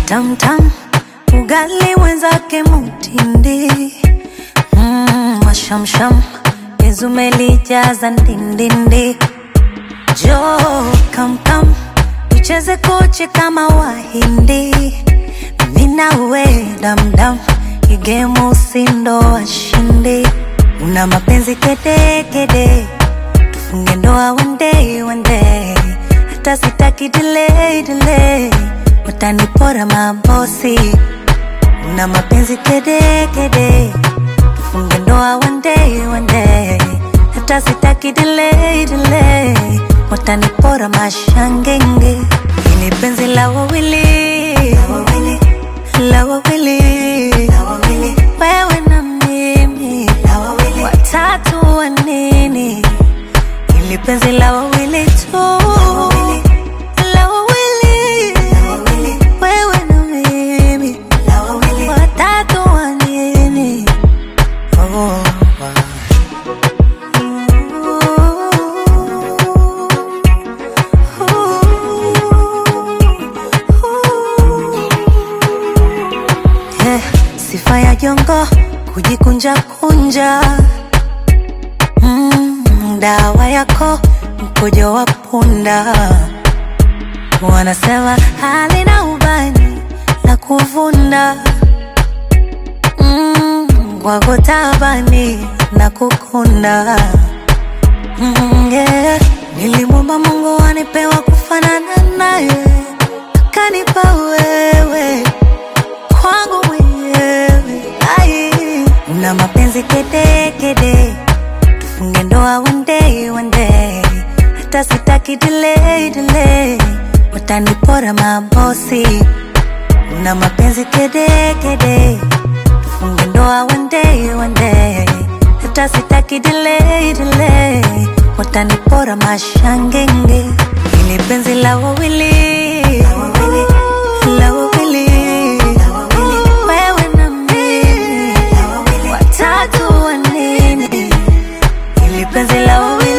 tamtam, ugali mwenzake mutindi mm, mashamsham izumelijaza ndindindi jo kamkam tucheze koche kama wahindi minawe damdam igemu usindo washindi una mapenzi kedekede tufunge ndoa one day one day hata sitaki delay delay watanipora mabosi una mapenzi kedekede tufunge ndoa one day one day hata sitaki delay delay watanipora mashangenge ili penzi la wawili la wawili wewe na mimi watatu wa nini ili penzi la wawili tu la wawili wewe na mimi watatu wa nini oh. Eh, sifa ya jongo kujikunja kunja mm, dawa yako mkojo wa punda wanasema halina ubani la kuvunda mm, wako tabani na kukunda mm, yeah. nilimwomba mungu anipewa kufanana naye akanipa wewe kwangu mwenyewe ai una mapenzi kedekede tufunge ndoa one day one day hata sitaki delay delay watanipora mabosi una mapenzi kedekede tufunge ndoa one day one day hata sitaki delay delay watanipora mashangenge ili penzi la wawili la wawili wewe na mimi watatu wa nini ili penzi la wawili